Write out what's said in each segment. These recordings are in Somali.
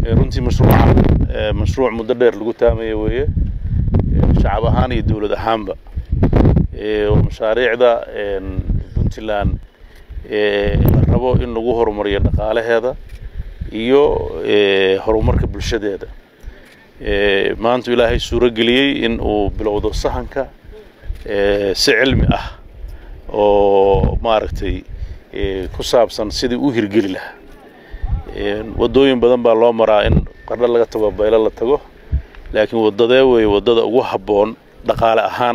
runtii mashruucan mashruuc muddo dheer lagu taamaya weeye shacab ahaan iyo dowlad ahaanba mashaariicda puntland la rabo in lagu horumariyo dhaqaalaheeda iyo horumarka bulshadeeda maanta ilaahay suuro geliyey in uu bilowdo sahanka si cilmi ah oo maaragtay ku saabsan sidii u hirgeli lahaa waddooyin badan baa loo maraa in qardho laga tago baylo la tago laakiin waddadee weeye waddada ugu habboon dhaqaale ahaan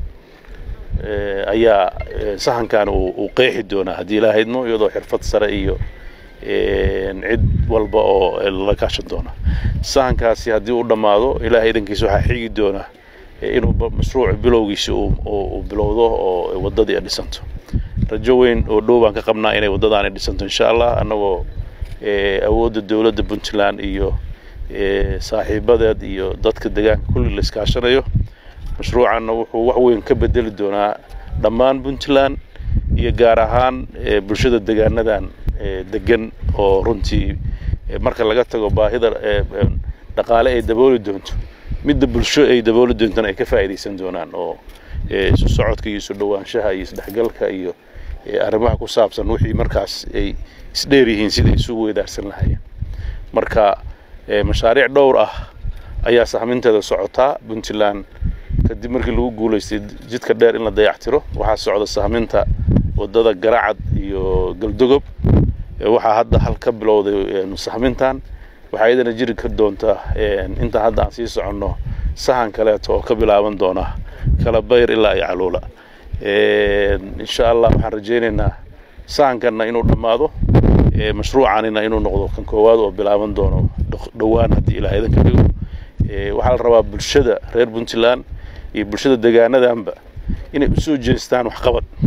ayaa sahankan uu qeexi doonaa haddii ilaaha idmo iyadoo xirfad sare iyo cid walba oo lala kaashan doona sahankaasi haddii uu dhammaado ilaahay idankiisa waxaa xigi doona inuu mashruuc bilowgiisa uu bilowdo oo waddadii ay dhisanto rajo weyn oo dhow baan ka qabnaa inay waddadaani dhisanto insha allah annagoo awoodda dowladda puntland iyo saaxiibadeed iyo dadka deegaanka kulli la iskaashanayo mashruucanna wuxuu wax weyn ka bedeli doonaa dhammaan puntland iyo gaar ahaan bulshada deegaanadan degan oo runtii marka laga tago baahida dhaqaale ay dabooli doonto midda bulsho ay dabooli doontana ay ka faa'iidaysan doonaan oo isu socodka iyo isu dhowaanshaha iyo isdhexgalka iyo arrimaha ku saabsan wixii markaas ay isdheer yihiin sida isugu weydaarsan lahayeen marka mashaariic dhowr ah ayaa sahminteeda socotaa puntland kadib markii lagu guulaystay jidka dheer in la dayactiro waxaa socda sahminta waddada garacad iyo galdogob waxaa hadda hal ka bilowday sahmintan waxaa iyadana jiri ka doonta intaan hadda aan sii soconno sahan kaleeto oo ka bilaaban doona kala bayr ilaa iyo caluula insha allah waxaan rajaynaynaa sahankanna inuu dhammaado mashruucanina inuu noqdo kan koowaad oo bilaaban doono dhowaan haddii ilaah idanka dhigo waxaa la rabaa bulshada reer puntland iyo bulshada deegaanadanba inay u soo jeestaan waxqabad